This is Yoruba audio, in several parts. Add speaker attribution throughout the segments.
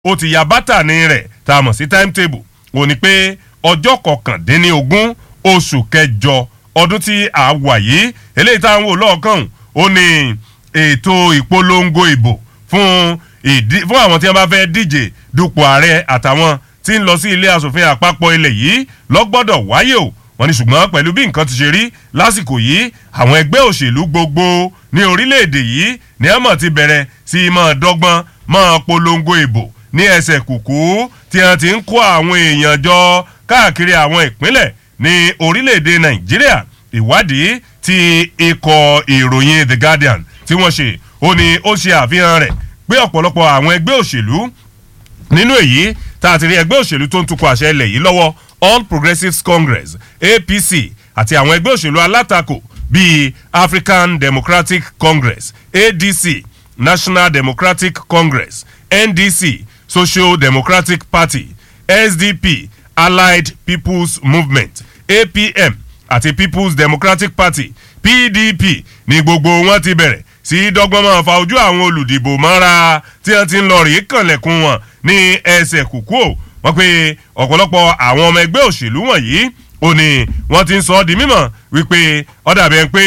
Speaker 1: ó ti ya bátànì rẹ̀ tá a mọ̀ sí timetable ó ní pé ọjọ́ kọkàndínlógún oṣù kẹjọ ọdún tí a wà yìí eléyìí tá à ń wò lọ́ọ̀kan ó ní ètò ìpolongo ìbò fún ìdí fún àwọn tí wọ́n bá fẹ́ díje dupò ààrẹ àtàwọn tí ń lọ sí ilé asòfin àpapọ̀ ilẹ̀ yìí lọ́gbọ́dọ̀ wáyé o wọ́n ní ṣùgbọ́n pẹ̀lú bí nǹkan ti ṣe rí lásìkò yìí àwọn ẹgbẹ́ òṣèlú gbogbo ní orílẹ̀-èdè yìí ní àmọ̀ ti bẹ̀rẹ̀ sí í máa dọ́gbọ́n máa polongo ìbò ní ẹsẹ̀ kùkú tí wọ́n ti ń kó àwọn èèyàn jọ káàkiri àwọn ìpínlẹ̀ ní orílẹ̀-èdè nàìjíríà ìwádìí tí ikọ̀ ìròyìn the guardian tí wọ́n ṣe ó ní ó ṣe àfihàn rẹ̀ pé ọ̀pọ̀lọpọ̀ àwọn ẹgbẹ́ òṣèlú nínú èyí tá a ti rí ẹgbẹ́ òṣèlú tó ń tukọ̀ àṣẹ ilẹ̀ yìí lọ́wọ́ all progressives congress apc àti àwọn ẹgbẹ́ òṣèlú alátakò bíi african democratic congress adc national democratic congress ndc social democratic party sdp allied people's movement apm àti people's democratic party pdp ní gbogbo wọn ti bẹ̀rẹ̀ sí dọ́gbọ́n máa fa ojú àwọn olùdìbò mọ́ra tí wọ́n ti ń lọ rí kànlẹ̀kùn wọn ní ẹsẹ̀ kúkú o wọ́n pe ọ̀pọ̀lọpọ̀ àwọn ọmọ ẹgbẹ́ òṣèlú wọ̀nyí ó ní wọ́n ti ń sọ ọ́ di mímọ̀ wípé ọ̀dà bẹ́ẹ̀ pé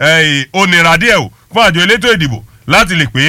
Speaker 1: ó nira díẹ̀ o fún àjọ elétò ìdìbò láti lè pé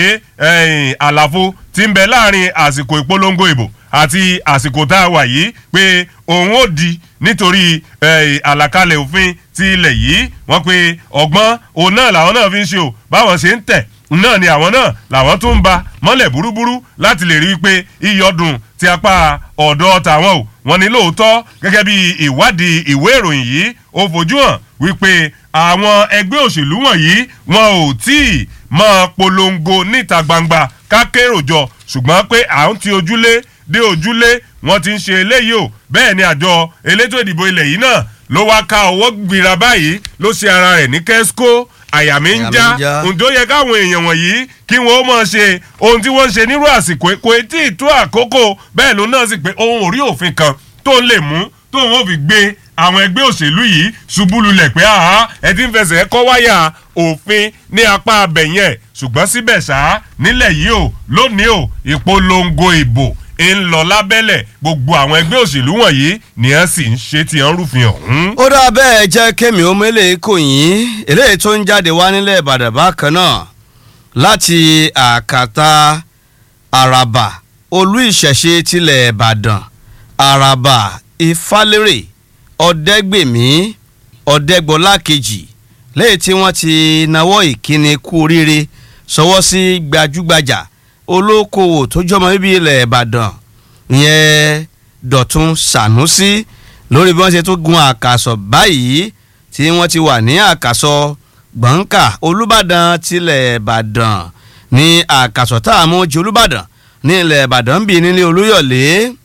Speaker 1: àlàfo ti ń bẹ láàrin àsìkò ìpolongo ìbò àti àsìkò tá a wà yìí pé òun ó di nítorí àlàkalẹ̀ òfin ti ilẹ̀ yìí wọ́n pe ọgbọ́n òun náà làwọn náà fi ń ṣe o báwọn ṣe ń tẹ̀ náà ni àwọn náà làwọn tún ń ba mọ́lẹ̀ burúburú láti lè rí i pé iyọ̀dùn ti apá ọ̀dọ́ tàwọn o wọ́n ní lóòótọ́ gẹ́gẹ́ bí ìwádìí ìwé ìròyìn yìí ó fojú hàn wípé àwọn ẹgbẹ́ òṣèlú wọ̀nyí wọn ò tí ì máa polongo níta gbangba kákérò jọ ṣùgbọ́n pé à ń ti ojúlé dé ojúlé wọ́n ti ń ṣe eléyìí o bẹ́ẹ̀ ni àjọ elétò ìdìbò ilẹ̀ yìí náà ló wá ká ọwọ́ gbìrà báyìí ló ṣe ara rẹ̀ ní kẹ́síkó àyà mi ń já ǹjọ́ yẹ káwọn èèyàn wọ̀nyí kí wọ́n ó mọ̀ ṣe ohun tí wọ́n ń ṣe nírú àsìkò kò tí ì tó àkókò bẹ́ẹ̀ ló náà sì pé ohun ò rí òfin kan tó ń lè mú tó ń fi gbé àwọn ẹgbẹ́ òṣèlú yìí ṣubú lulẹ̀ pé àhá ẹ ti ń fẹsẹ̀ kọ́ wáyà òfin ní apá abẹ̀yẹn ṣùgbọ́n síbẹ̀ ṣá nílẹ̀ yìí o lónìí o ìpolongo ìbò ń lọ lábẹ́lẹ̀ gbogbo àwọn ẹgbẹ́ òṣèlú wọ̀nyí ni wọ́n sì ń ṣe tí wọ́n rúfin ọ̀hún.
Speaker 2: ó dá bẹ́ẹ̀ jẹ́ kémi omele kò yín eléyìí tó ń jáde wá nílẹ̀ ìbàdàn bákan náà láti àkàtà àràbà olú ìṣẹ̀ṣe tilẹ̀ ìbàdàn àràbà ìfálérè ọ̀dẹ́gbèmí ọ̀dẹ́gbọ́lá kejì lẹ́yìn tí wọ́n ti nawọ́ ìkíni kú oríire sọwọ́ sí gbajúgbajà olókoòwò tó jọmọ bíbí ilẹ̀ ìbàdàn ìyẹn dọ̀tun sànúsí lórí bí wọ́n ṣe tó gun àkàsọ̀ báyìí tí wọ́n ti wà ní àkàsọ̀ gbọ̀ǹkà olùbàdàn tilẹ̀ ìbàdàn ní àkàsọ̀ tá a mú ju olùbàdàn ní ilẹ̀ ìbàdàn bíi nílé olúyọ̀lé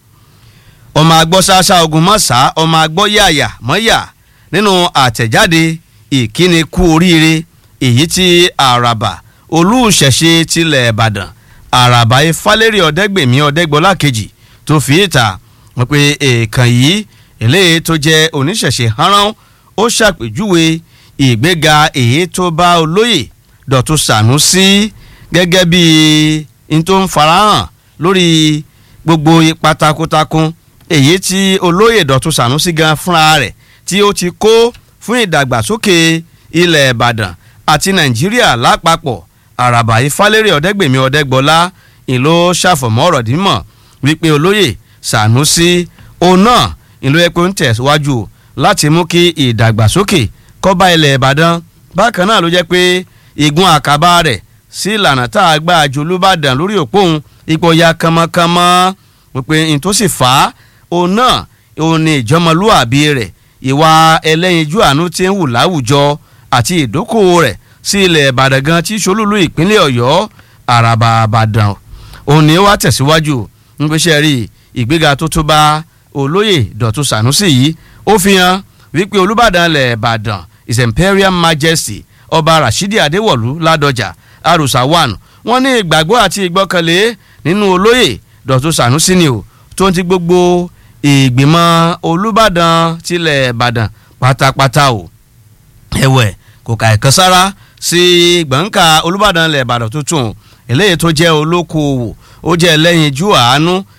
Speaker 2: ọmọ agbọ́ ṣáṣá ogun mọ́sá ọmọ agbọ́ yàyà mọ́yà nínú àtẹ̀jáde ìkíni kú oríire èyí tí àràbà olùṣẹ̀ṣe tilẹ̀ ìbàdàn àràbà ifálérí ọ̀dẹ́gbèmí ọ̀dẹ́gbọ́lá kejì tó fi ìta wọn pe èèkàn yìí eléyìí tó jẹ́ oníṣẹ̀ṣe hánrán ó ṣàpèjúwe ìgbéga èyí tó bá olóyè dọ̀tún sànúsí gẹ́gẹ́ bí n tó ń farahàn lórí gbogbo ipa takuntakun èyí tí olóyè dọ̀tún sànúsí gan fúnra rẹ̀ tí ó ti kó fún ìdàgbàsókè ilẹ̀ ìbàdàn àti nàìjíríà lápapọ̀ àràbà ifálérí ọ̀dẹ́gbèmí ọ̀dẹ́gbọ́lá ìlú ṣàfọ̀mọ́ ọ̀rọ̀ dímọ̀ wípé olóyè sànúsí òun náà ìlú epo ń tẹ̀síwájú láti mú kí ìdàgbàsókè kọ́ba ilẹ̀ ìbàdàn bákan náà ló jẹ́ pé igun àkàbà rẹ̀ sí ìlànà tá a gbà ju olúbàdàn lórí òpóhùn ipò ya kánmọ́kánmọ́ wípé n tó sì fà á òun náà òun ni ìjọmọlúàbí rẹ̀ ìwà ẹlẹ́yinjú àánú tí ń wù láwùjọ àti ìdókòwò rẹ̀ sí ilẹ̀ ìbàdàn gan tí solúlú ìpínlẹ̀ ọ̀yọ́ àràbà àbàdàn òun ni wàá tẹ̀síwájú ń gbéṣẹ́ rí ìgbéga tó tó bá olóyè dọ̀tún sànúsì yìí ó fi hàn wípé olùbàdàn ilẹ̀ ìbàdàn his imperial majesty ọba rashidi adéwọ̀lú ládọjà arusa one wọ́n ní ìgbàgbọ́ àti ìgbọ́kànlé nínú olóyè dọ̀tún sànúsì ni o tó ń ti gbogbo ìgbìmọ̀ olùbàdàn tilẹ̀ ìbàdàn pátápátá o ẹ̀wẹ̀ kò kà ẹ̀kan sára sí gbọ̀ǹkà olùbàdàn ilẹ̀ ìbàdàn tuntun eléyìí tó jẹ́ olókoòwò ó jẹ́ ẹlẹ́yinjú àánú